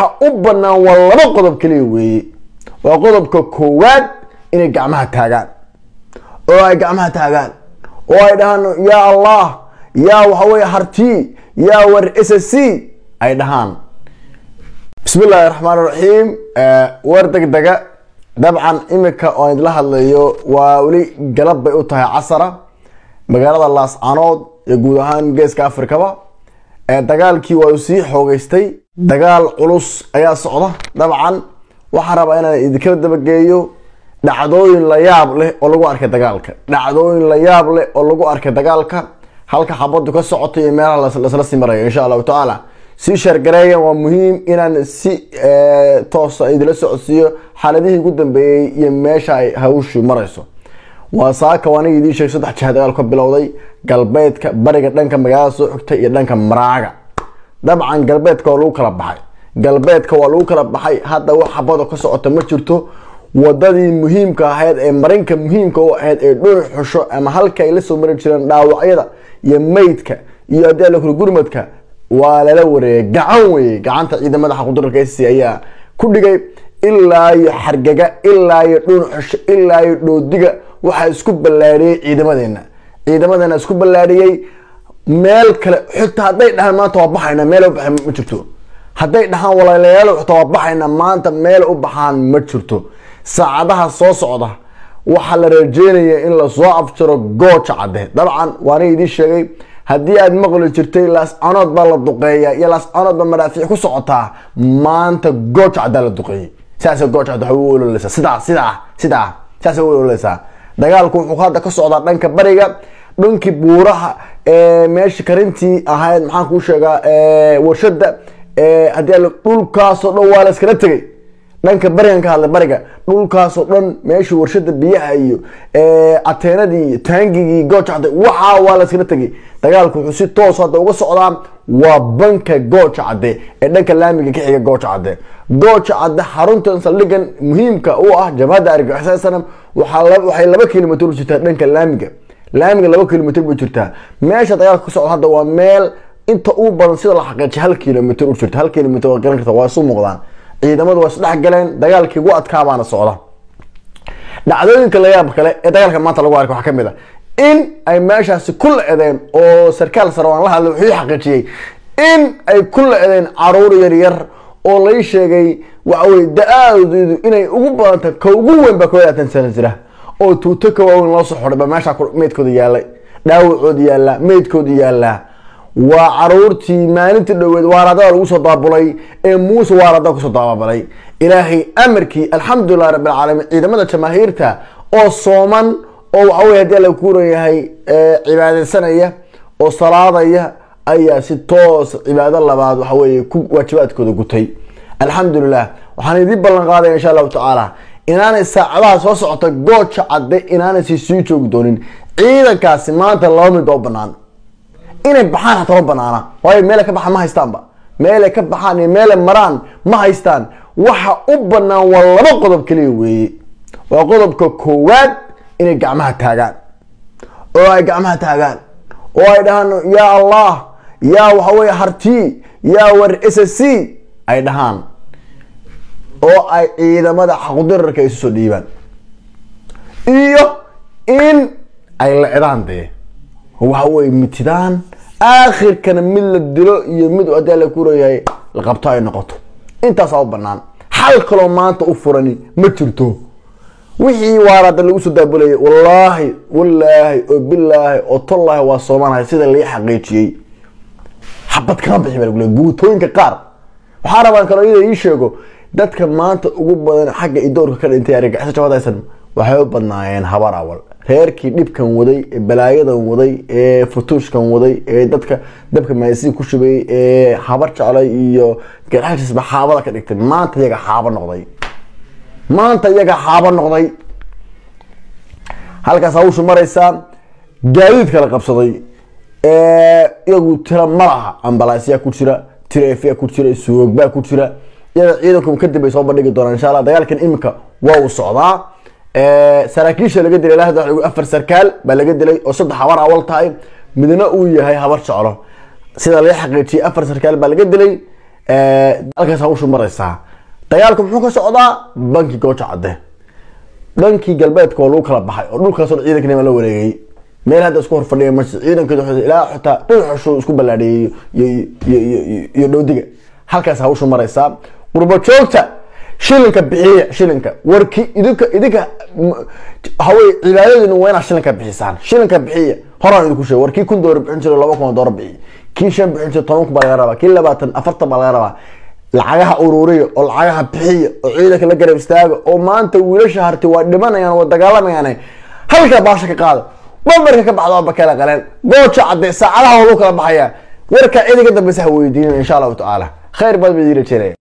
u banaan waa laba qodob kaliya weeye waa qodobka koowaad inay gacmaha taagaan oo ay gacmaha taagaan oo ay dhahaan yaa allah yaa waxaweye harti yaa war s c ay dhahaan bismi illaahi raxmaan raxiim war degdega dabcan imika oo idla hadlayo waa weli galab bay u tahay casara magaalada laascanood iyo guud ahaan geeska afrikaba dagaalkii waa sii xoogeystay dagaal culus ayaa socda dabcan waxaan rabaa inaan idinkala dabageeyo dhacdooyin la yaab leh oo lagu arkay dagaalka dhacdooyin la yaab leh oo lagu arkay dagaalka halka xabadu ka socotay iyo meelaha lasla sii marayo insha allahu tacaala sii sheergareeya waa muhiim inaan si toosa idila socodsiiyo xaaladihii ugu dambeeyey iyo meesha ay hawshu marayso waa saaka aniga idiin sheeg saddex jiha dagaal ka bilowday galbeedka bariga dhanka magaalada soo xigta iyo dhanka maraaga dabcan galbeedka waa lagu kala baxay galbeedka waa lagu kala baxay hadda wax xabado ka socota ma jirto wadadii muhiimka ahayd ee marinka muhiimka u ahayd ee dhuni xusho ama halka ay la soo mari jireen dhaawacyada iyo meydka iyo haddii ala kula gurmadka waa lala wareegay gacan weye gacanta ciidamada xaqudurarka s ayaa ku dhigay ilaa iyo xargaga ilaa iyo dhuni xusho ilaa iyo dhoodiga waxaa isku ballaadhiyey ciidamadeena ciidamadeena isku ballaadhiyey meel kale xitaa hadday dhahaan maanta waa baxayna meel u baxay ma jirto hadday dhahaan walaalayaal xitaa waa baxayna maanta meel u baxaan ma jirto saacadaha soo socda waxaa la rajeynaya in lasoo afjaro gooja cadde dabcan waana idiin sheegay haddii aad maqli jirtay laascanood baa la duqeeya iyo laascanood baa madhaafiic ku socotaa maanta gooja caddaa la duqeeyey sidaas gooja cadde waxay u ololeysaa sidaa sidaa sidaa sidaasay u ololeysaa dagaalku wuxuu hadda ka socdaa dhanka bariga dhankii buuraha meesha karintii ahayd maxaan kuu sheegaa warshada haddii dhulkaasoo dhan waa la iskala tegay dhanka barigan ka hadlay bariga dhulkaasoo dhan meeshii warshada biyaha iyo ateenadii iyo taangigii gooja cadde waxaa waa la iskala tegay dagaalku wuxuu si toos hadda uga socdaa waa banka gooja cadde ee dhanka laamiga ka xiga gooja cadde gooja cadde xaruntan saldhigan muhiimka u ah jabhadda argagixisada sanam waxay laba kilomitr u jirtaa dhanka laamiga laamiga laba kilomitr bay jirtaa meesha dagaalka ka socda hadda waa meel inta u badan sida la xaqiijiy hal kilomitr u jirta hal kilomitr waa garan karta waa isu muuqdaan ciidamadu waa isdhex galeen dagaalkii ugu adkaabaana socda dhacdooyinka layaab kale ee dagaalka maanta lagu arkay waxaa kamid a in ay meeshaasi ku la-edeen oo sarkaal sare waan la hadlay wuxuu xaqiijiyey in ay ku la-edeen caruur yaryar oo lay sheegay waxaweye da-aadeedu inay ugu badanta ka ugu weyn baa koob laatan sano jira oo tuuto ka waaweyn loo soo xoray ba meesha meydkooda yaalay dhaawacooda yaallaa meydkooda yaallaa waa caruurtii maalintii dhoweed waaradada lagu soo daabulay ee muuse waarada kusoo daababalay ilaahay amarkii alxamdulilah rabbi alcaalamiin ciidamada jamaahiirta oo sooman oo waxawey hadii alla kuuran yahay cibaadeysanaya oo salaadaya ayaa si toos cibaado labaad waxaweye ku waajibaadkooda gutay alxamdulilah waxaan idiin ballan qaadaya insha allahu tacaala inaanay saacadaha soo socota gooja cadde inaanay si sii joogi doonin ciidankaasi maanta laba mid oo banaan inay baxaan hataa ma banaana waayo meelay ka baxaan ma haystaanba meelay ka baxaan iyo meelay maraan ma haystaan waxa u banaan waa laba qodob kaliya weeye waa qodobka koowaad inay gacmaha taagaan oo ay gacmaha taagaan oo ay dhahaan yaa allah yaa waxaweye harti yaa war s c ay dhahaan oo ay ciidamada xaqdirarka isu soo dhiibaan iyo in ay lecdaan dee waxa weye mitidaan aakhirkana mid la dilo iyo mid hadii la kuleeyahay la qabto ay noqoto intaasaa u banaan xal kaloo maanta u furani ma jirto wixii waarada lagu soo daabulayay wallaahi wallaahi oo bilaahi oo tollaahi waa soomaanahay sida lai xaqiijiyey xabad kama bixi baa lagule guutooyinka qaar waxaa rabaan kaloo iyada ii sheego dadka maanta ugu badan xagga idoorka ka dhintay argagixisa jabadaysan waxay u badnaayeen habar awal reerkii dhibkan waday ee balaayadan waday ee futuushkan waday ee dadka dabka maasiin ku shubay ee habar jeclay iyo garxashisba xaabada ka dhigtay maanta iyaga xaabo noqday maanta iyaga xaabo noqday halkaas hawshu maraysaa gaadiid kala qabsaday iyagu tira ma laha ambalaasyaa ku jira tireefyaa ku jira suugbaa ku jira iyada ciidanku kadib ay soo bandhigi doonaan insha allah dagaalkan iminka waa uu socdaa saraakiisha laga dilay ilaa afar sarkaal baa laga dilay oo saddex habar awal tahay midna uu yahay habar jeclo sida laga xaqiijiyay afar sarkaal baa laga dilay halkaas hawshu maraysaa dagaalku muxuu ka socdaa banki gooja cadde dhankii galbeedka waa lagu kala baxay oo dhulkaasoo dhan ciidankanima la wareegay meel hadda isku horfadhiya ma ciidankeedu ilaa xitaa dhuxushu isku ballaadhiyey iyo dhowdiga halkaas hawshu maraysaa qurbo joogta shilinka bixiya shilinka warki idinka idinka hawey cibaadadinu waa inaad shilinka bixisaan shilinka bixiya horaan idinku sheeg war kii kun doolar bixin jiro laba kun doolar bixiy kii shan bixin jiro toban kun baa laga rabaa kii labaatan afartan baa laga rabaa lacagaha ururiya oo lacagaha bixiya oo ciidanka la garab istaaga oo maanta wiilasha harti waa dhimanayaan waa dagaalamayaan halkaa baasha ka qaada bamarka ka baxda waaba kala qaleen gooja cadde saacadaha waa lagu kala baxayaa warkaa ciidanka dambeysa ha weydiinin insha allahu tacaala khayr baad ba idin rajeynaya